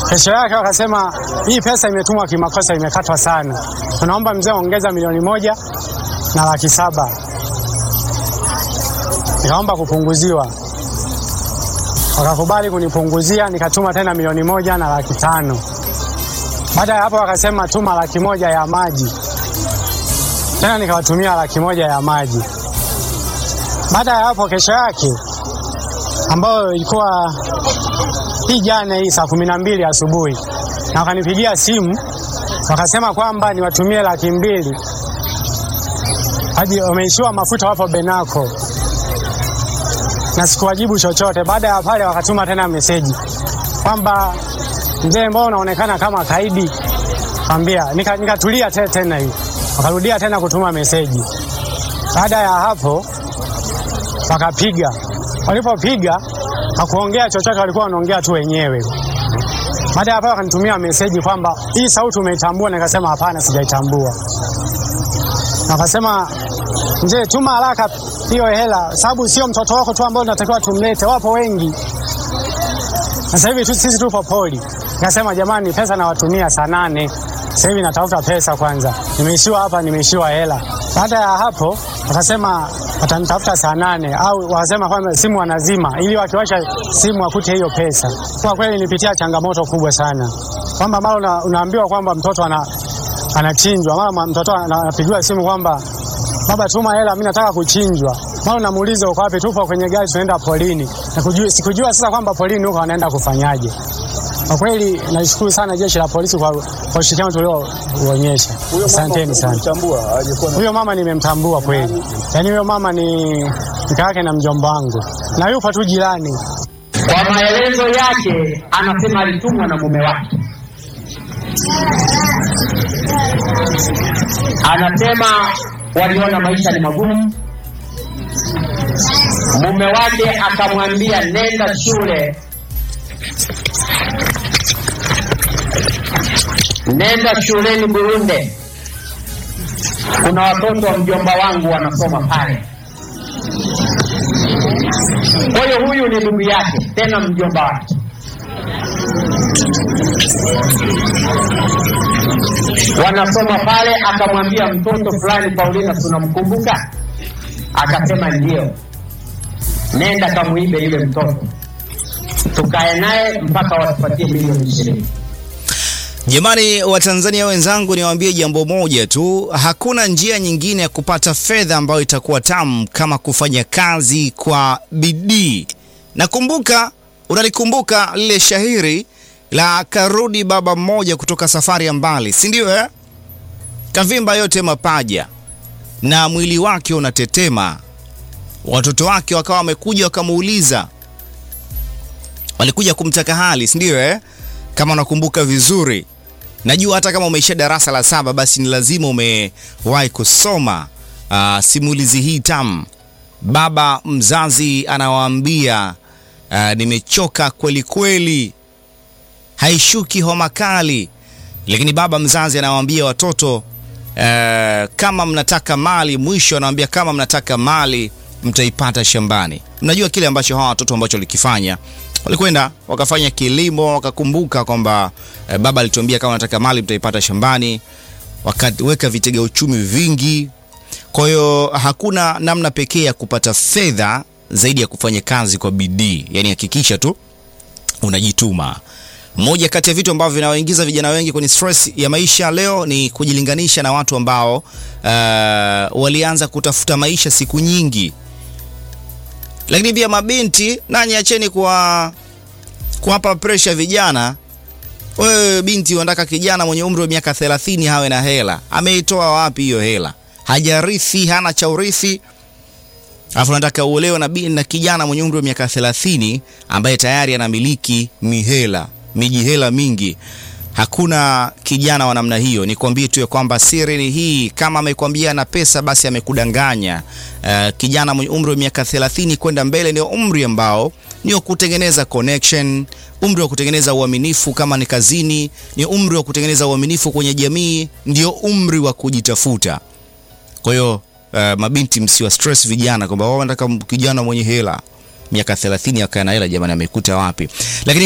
Kesho yake wakasema hii pesa imetumwa kimakosa, imekatwa sana, tunaomba mzee ongeza milioni moja na laki saba. Nikaomba kupunguziwa, wakakubali kunipunguzia, nikatuma tena milioni moja na laki tano. Baada ya hapo wakasema tuma laki moja ya maji, tena nikawatumia laki moja ya maji. Baada ya hapo kesho yake ambayo ilikuwa hii jana hii saa kumi na mbili asubuhi, na wakanipigia simu wakasema kwamba niwatumie laki mbili hadi wameishiwa mafuta, wapo Benako na sikuwajibu chochote. Baada ya pale wakatuma tena meseji kwamba mzee, mbona unaonekana kama kaidi? Kwambia nikatulia nika te, tena hii wakarudia tena kutuma meseji. Baada ya hapo wakapiga, walipopiga hakuongea chochote, walikuwa wanaongea tu wenyewe. Baada ya hapo wakanitumia meseji kwamba hii sauti umeitambua, nikasema hapana, sijaitambua. Wakasema mzee, tuma haraka hiyo hela, sababu sio mtoto wako tu ambao unatakiwa tumlete, wapo wengi. Sasa hivi tu sisi tupo poli. Nikasema jamani, pesa nawatumia saa nane, sasa hivi natafuta pesa kwanza, nimeishiwa hapa, nimeishiwa hela. Baada ya hapo wakasema watanitafuta saa nane au wakasema kwamba simu wanazima ili wakiwasha simu wakute hiyo pesa. Kwa kweli nilipitia changamoto kubwa sana, kwamba mara una, unaambiwa kwamba mtoto ana, anachinjwa, mara mtoto anapigiwa simu kwamba baba, tuma hela, mimi nataka kuchinjwa. Mara unamuuliza uko wapi? Tupo kwenye gari tunaenda polini. Na kujua, sikujua sasa kwamba polini huko wanaenda kufanyaje. Kwa kweli nashukuru sana jeshi la polisi kwa, kwa ushirikiano tulioonyesha. Asanteni sana. Huyo mama nimemtambua kweli, yaani huyo mama ni mke wake na mjomba wangu na yupo tu jirani. Kwa maelezo yake anasema alitumwa na mume wake, anasema waliona maisha ni magumu. Mume wake akamwambia nenda shule, nenda shuleni Burunde, kuna watoto wa mjomba wangu wanasoma pale. Kwa hiyo huyu ni ndugu yake, tena mjomba wake. Wanasoma pale, akamwambia mtoto fulani, Paulina, tunamkumbuka? Akasema ndio. Nenda kamuibe yule mtoto, tukae naye mpaka watupatie milioni ishirini. Jamani, Watanzania wenzangu, niwaambie jambo moja tu, hakuna njia nyingine ya kupata fedha ambayo itakuwa tamu kama kufanya kazi kwa bidii. Nakumbuka, unalikumbuka lile shahiri la karudi baba mmoja kutoka safari ya mbali, si ndio eh? Kavimba yote mapaja na mwili wake unatetema. Watoto wake wakawa wamekuja wakamuuliza, walikuja kumtaka hali, si ndio eh? Kama unakumbuka vizuri, najua hata kama umeisha darasa la saba, basi ni lazima umewahi kusoma uh, simulizi hii tamu. Baba mzazi anawaambia uh, nimechoka kweli kweli, haishuki homa kali, lakini baba mzazi anawaambia watoto uh, kama mnataka mali, mwisho anawaambia kama mnataka mali mtaipata shambani. Mnajua kile ambacho hawa watoto ambacho walikifanya walikwenda wakafanya kilimo, wakakumbuka kwamba eh, baba alituambia kama nataka mali mtaipata shambani, wakaweka vitega uchumi vingi. Kwa hiyo hakuna namna pekee ya kupata fedha zaidi ya kufanya kazi kwa bidii, yaani hakikisha tu unajituma. Moja kati ya vitu ambavyo vinawaingiza vijana wengi kwenye stress ya maisha leo ni kujilinganisha na watu ambao uh, walianza kutafuta maisha siku nyingi lakini pia mabinti nanyi acheni kwa kuwapa presha vijana. Wewe binti unataka kijana mwenye umri wa miaka 30 hawe na hela, ameitoa wapi hiyo hela? Hajarithi, hana cha urithi, alafu nataka uolewe na, na kijana mwenye umri wa miaka 30 ambaye tayari anamiliki mihela miji hela mingi. Hakuna kijana wa namna hiyo. Nikwambie tu ya kwamba siri ni hii, kama amekwambia na pesa basi amekudanganya. Uh, kijana mwenye umri wa miaka 30 kwenda mbele ndio umri ambao ni wa kutengeneza connection, umri wa kutengeneza uaminifu kama ni kazini, ni umri wa kutengeneza uaminifu kwenye jamii, ndio umri wa kujitafuta. Kwa hiyo uh, mabinti msiwa stress vijana kwamba wao wanataka kijana mwenye hela miaka 30 akae na hela. Jamani, amekuta wapi? Lakini